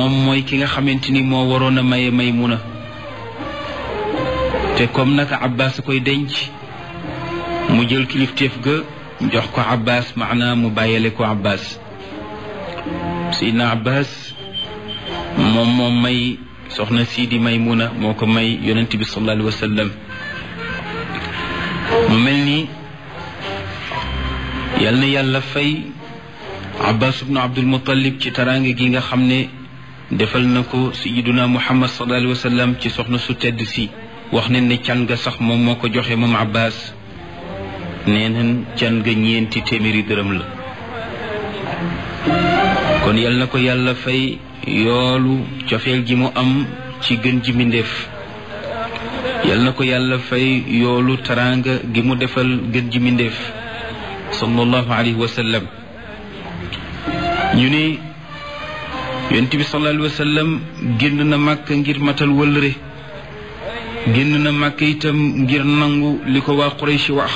moom mooy ki nga xamante ni moo waroon a maye Maymuna te comme naka Abbas koy denc mu jël kilifteef ga jox ko Abbas maanaam mu bàyyale ko Abbas Seydina Abbas moom moom may soxna sii di Maymuna moo ko may yonent bi sallallahu alayhi wa sallam mu mel ni yal na yàlla fay Abbas ibnu Abdul Muttalib ci taraange gi nga xam ne defal na ko sayiduna Muhammad sallallahu alayhi wa sallam ci soxna su tedd si wax ne ne can ga sax moom moo ko joxe moom Abbas nee nañ can ga ñeenti téeméeri dërëm la kon yal na ko yàlla fay yoolu cofeel gi mu am ci gën ji mbindéef yal na ko yàlla fay yoolu taraanga gi mu defal gën ji mbindéef sallallahu alayhi wa sallam ñu ne yonent bi sallallahu alayhi wa sallam génn na màkk ngir matal wëllëre génn na màkk itam ngir nangu li ko waa Quraysh wax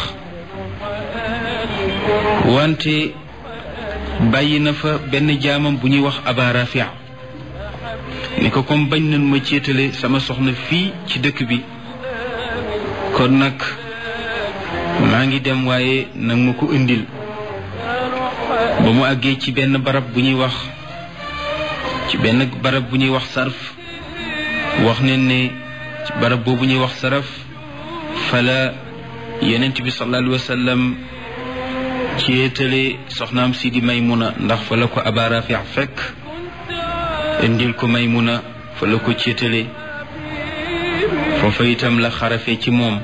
wante bàyyi na fa benn jaamam bu ñuy wax Aba Rafia ni ko comme bañ nañ ma céetale sama soxna fii ci dëkk bi kon nag maa ngi dem waaye nag ma ko indil ba mu àggee ci benn barab bu ñuy wax ci benn barab bu ñuy wax sarf wax ne ne ci barab boobu ñuy wax saraf fala yonent bi sallallahu alayhi wa sallam céetale soxnaam si di Maymuna ndax fa la ko Aba Rafia fekk indil ko Maymuna fa la ko céetale foofa itam la xarafe ci moom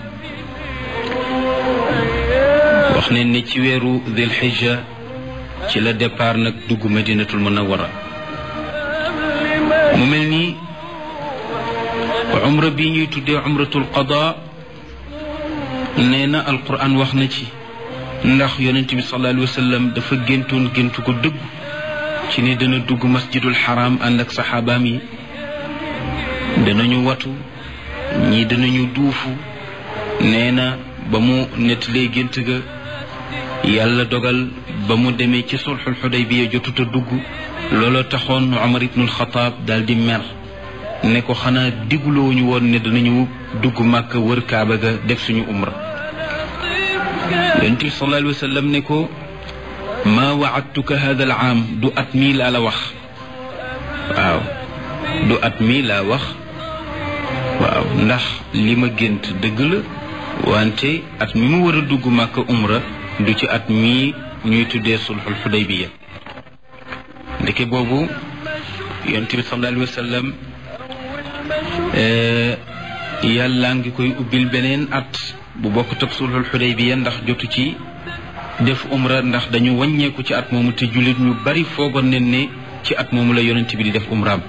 wax ne ne ci weeru Dil Hijja ci la départ nag dugg Madinatul Munawwara mu mel ni umra bi ñuy tuddee umratul qada nee na alquran wax na ci ndax yonent bi sallallahu alayhi wa sallam dafa géntoon géntu ko dëgg ci ne dana dugg masjidul xaram ànd ak saxaabaam yi danañu watu ñii danañu duufu nee na ba mu nettalee gént ga yàlla dogal ba mu demee ci sulxul xudaybiya jotut a dugg looloo taxoon Umar ibnul Xataab daal di mer ne ko xanaa digulooñu woon ne danañu dugg màkk wër kaaba ga def suñu umra yonent bi sallallahu alayhi wa sallam ne ko maa waadtuka hada al aam du at mii laa la wax waaw du at mii laa wax waaw ndax li ma gént dëgg la wante at mi mu war a dugg màkk umra du ci at mii ñuy tuddee sulxul xudaybiya ndeke boobu yonent bi sallallahu alayhi wa sallam yàlla ngi koy ubbil beneen at bu bokk tag sulxul xudaybiya ndax jotu ci def umra ndax dañu wàññeeku ci at moomu te jullit ñu bari foogoon nañ ne ci at moomu la yonent bi di def umraam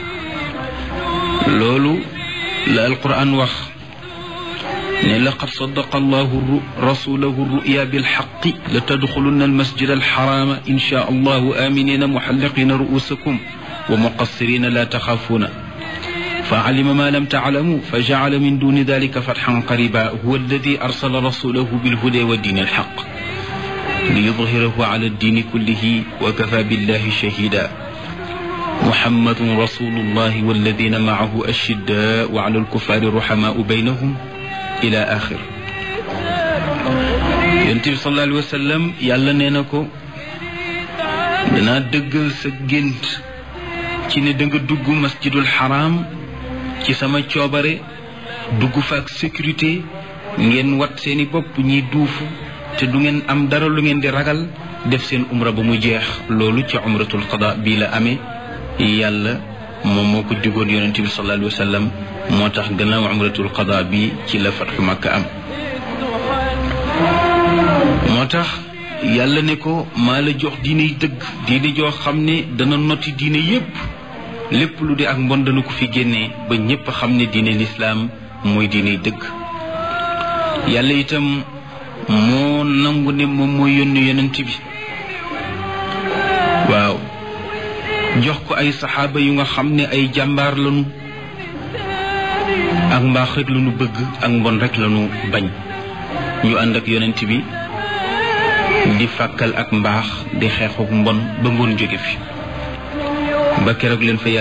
loolu la alquran wax ne laqad sadaqa allahu rasulahu ruya bilxaqi la tadxulunna almasjid alxarama insha allahu aminina muxalliqina ruusakum wa muqassirina la taxaafuuna فعلم ما لم تعلموا فجعل من دون ذلك فتحا قريبا هو الذي أرسل رسوله بالهدى والدين الحق ليظهره على الدين كله وكفى بالله شهيدا محمد رسول الله والذين معه أشداء وعلى الكفار رحماء بينهم إلى آخر ينتبه صلى الله عليه وسلم يالا نينكو دنا دغل sa gént ci ne da nga dugg masjidul haram ci sama coobare dugg fa ak sécurité ngeen wat seeni bopp ñi duufu te du ngeen am dara lu ngeen di ragal def seen umra ba mu jeex loolu ci umratul qada bii la amee yàlla moom moo ko digoon yonente bi sallallahu alayhi wa sallam moo tax gannaaw umratul qada bi ci la fatxu makka am moo tax yàlla ne ko maa la jox diine dëgg diine joo xam ne dana noti diine yépp lépp lu di ak mbon dana ko fi génnee ba ñépp xam ne diine lislaam mooy diine dëgg yàlla itam moo nangu ne moom mooy yónni yonent bi waaw jox ko ay saxaaba yu nga xam ne ay jàmbaar lañu ak mbaax rek lañu bëgg ak mbon rek lañu bañ ñu ànd ak yonent bi di fàkkal ak mbaax di xeexuk mbon ba mbon jóge fi ba keroog leen fa